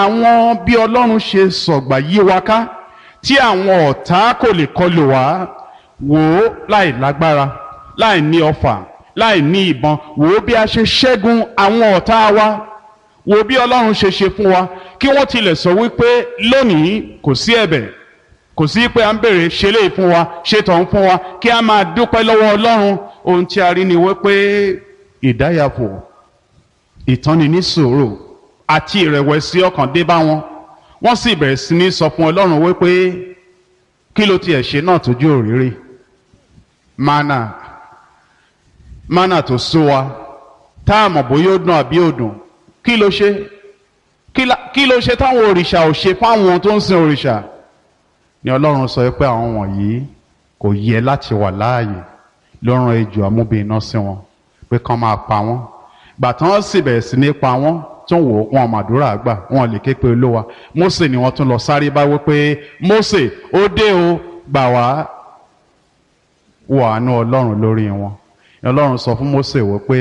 àwọn bí ọlọ́run ṣe sọ̀gbà yí wa ká tí àwọn ọ̀tá kò lè kọlù wá wò ó láì lágbára láì ní ọfà láì ní ìbọn wò ó bí a ṣe ṣẹ́gun àwọn ọ̀tá wa wò ó bí ọlọ́run ṣe ṣe fún wa kí wọ́n tilẹ̀ sọ wípé lónìí kò sí ẹ̀bẹ̀ kò sí pé à ń bèrè ṣe lè fún wa ṣe tọ̀hún fún wa kí a máa dúpẹ́ lọ́wọ́ ọlọ́run ohun tí a rí ni wípé ìdáyàfò ìtọ́ni ní sùúrù àti ìrẹ̀wẹ̀sì ọkàn dé bá wọn wọ́n sì bẹ̀rẹ̀ sí ní sọ fún ọlọ́run wípé kí ló tiẹ̀ ṣe náà tójú òrìrì mana mana tó sú wa tá a mọ̀ bóyá ó dùn àbí ó dùn kí ló ṣe kí ló ṣe táwọn òrìṣà ò ṣe fáwọn tó ń sin òrìṣà ni ọlọ́run sọ pé àwọn wọ̀nyí kò yẹ láti wà láàyè ló rán ejò amúbìnrin sí wọn pé kán máa pa wọ́n gbàtàn sì bẹ̀rẹ̀ sí ní pa wọ́n tó ń wò wọn màdúrà gbà wọn lè ké pe olówa Mósè ni wọ́n tún lọ sáré bá wí pé Mósè ó dé o gbà wá wọ àánú ọlọ́run lórí wọn ọlọ́run sọ fún Mósè wọ pé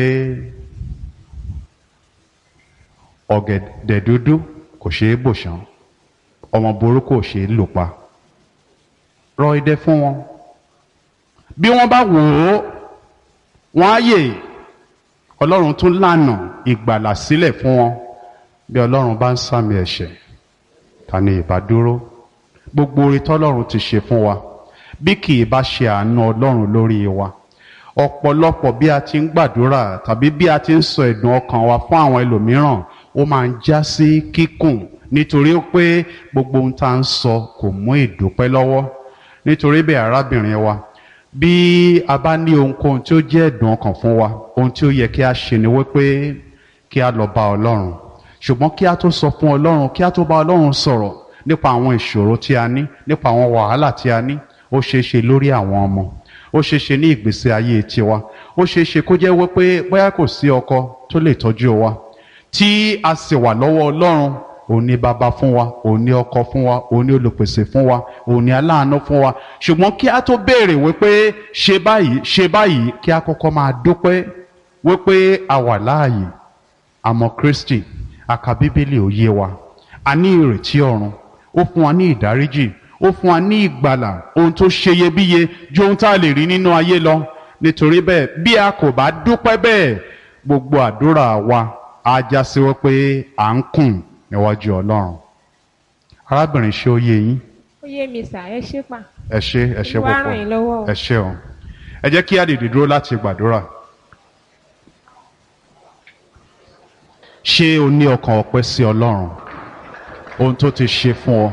ọ̀gẹ̀dẹ̀ dúdú kò ṣeé bò ṣán ọmọ burúkú ò ṣeé lò pa rọ idẹ fún wọn bí wọ́n bá wò ó wọ́n á yè ọlọ́run tún lànà ìgbàlà sílẹ̀ fún wọn bí ọlọ́run bá ń sàmì ẹ̀ṣẹ̀ ta ni ìbá dúró gbogbo orí tọ́lọ́run ti ṣe fún wa bí kì í bá ṣe àánú ọlọ́run lórí wa ọ̀pọ̀lọpọ̀ bí a ti ń gbàdúrà tàbí bí a ti ń sọ ẹ̀dùn ọkàn wa fún àwọn ẹlòmíràn ó máa ń já sí kíkùn nítorí pé gbogbo ohun tá à ń sọ kò mú ìdúpẹ́ lọ́wọ́ nítorí bẹ́ẹ̀ arábìnrin wa bí a bá ní ohunkóhun tí ó jẹ́ ẹ̀dùn ọkàn fún wa ohun tí ó yẹ kí a ṣe ni wípé kí a lọ bá ọlọ́run ṣùgbọ́n kí a tó sọ fún ọlọ́run kí a tó bá ọlọ́run sọ̀rọ̀ nípa àwọn ìṣòro tí a ní nípa àwọn wàhálà tí a ní ó ṣeé ṣe lórí àwọn ọmọ ó ṣeé ṣe ní ìgbésí ayé tiwa ó ṣeé ṣe kó jẹ́ wípé bóyá kò sí ọkọ tó lè tọ́jú wa tí a sì wà lọ́wọ́ ọlọ́run òun ni bàbá fún wa òun ni ọkọ fún wa òun ni olùpèsè fún wa òun ni aláàánú fún wa ṣùgbọ́n kí a tó béèrè wípé ṣe báyìí ṣe báyìí kí a kọ́kọ́ máa dúpẹ́ wípé a wà láàyè àmọ́ Kristi àka bíbélì ò yé wa a ní ìrètí ọ̀run ó fún wa ní ìdáríjì ó fún wa ní ìgbàlà ohun tó ṣeyebíye ju ohun tá a lè rí nínú ayé lọ nítorí bẹ́ẹ̀ bí a kò bá dúpẹ́ bẹ́ẹ̀ gbogbo àdúrà wa á já sí wípé à ń kùn níwájú Ọlọ́run arábìnrin ṣé ó yé yín ó yé mi sà ẹ ṣé pa ẹ ṣé ẹ ṣé Olúwa ràn yín lọ́wọ́ o. ẹ ṣé o ẹ jẹ́ kí á dìde dúró láti gbàdúrà ṣé o ní ọkàn ọpẹ́ sí Ọlọ́run ohun tó ti ṣe fún ọ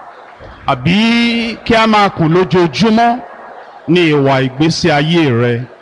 àbí kí a máa kùn lójoojúmọ́ ní ìwà ìgbésí ayé rẹ